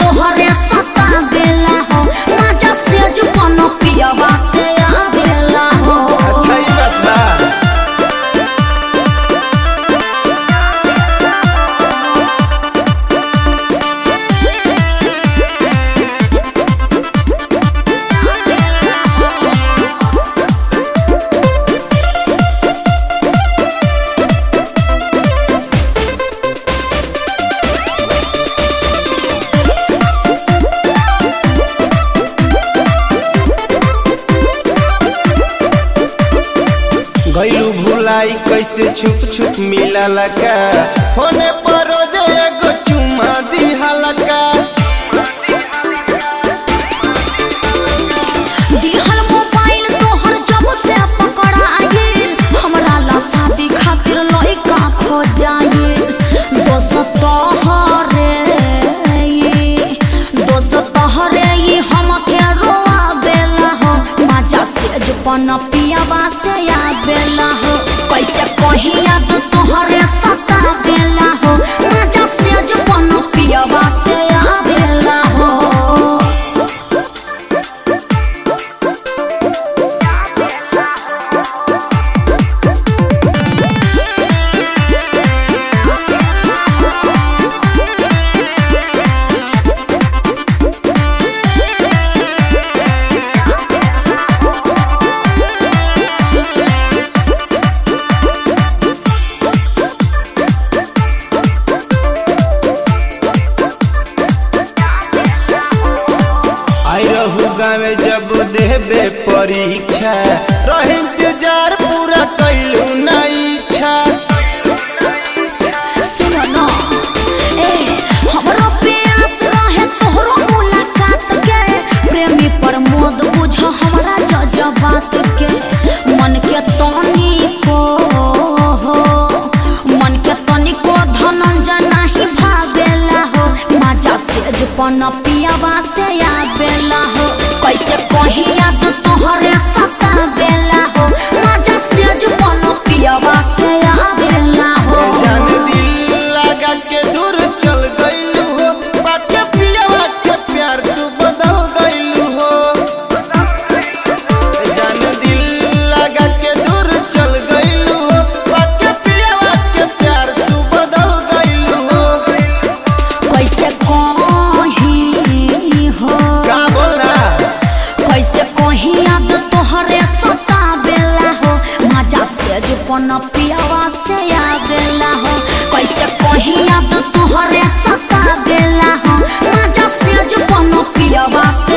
तोहरे सता बेला हो मजा से जुपन पियावा से आवेला हो अच्छा ई बात बा गईलू भुलाई कैसे छुप छुप मिला का होने पर रोज एगो चुमा दिहाला का दिहल मोबाइल तोहर जब से पकड़ाए हमरा ला शादी खातिर लइका खो जाए दोस्त तोहरे ये दोस्त तोहरे ये हमके रोआ बेला हो मजा से जुपन पियावा से आ बेला हो कैसे कही याद तोहरे सता बेला हो मजा से जुपन पियावा से आ बेला हो आई रहू गावे जब देबे परीक्षा रह इंतजार पूरा कैलू ना इच्छा सुनो न ए हमरो प्यास रहे तोहरो मुलाकात के प्रेमी प्रमोद बुझ हमरा जज्बात के मन के तनी को हो मन के तनी को धनंजय नहीं भावेला हो मजा से जुपन पियावा से आवेला हो कैसे कही याद तोहरे सता बेला हो मजा से जुपन पियावा से आवेला हो जान दिल लगा के दूर चल गईलू हो बाटे पियावा के प्यार तू बदल गईलू हो जान दिल लगा के दूर चल गईलू हो बाटे पियावा के प्यार तू बदल गईलू हो कैसे कही हो का बोल रहा कैसे कही याद तोहरे सता बेला हो मजा से जुपन पियावा से आवेला हो कैसे कही याद तोहरे सता बेला हो मजा से जुपन पियावा से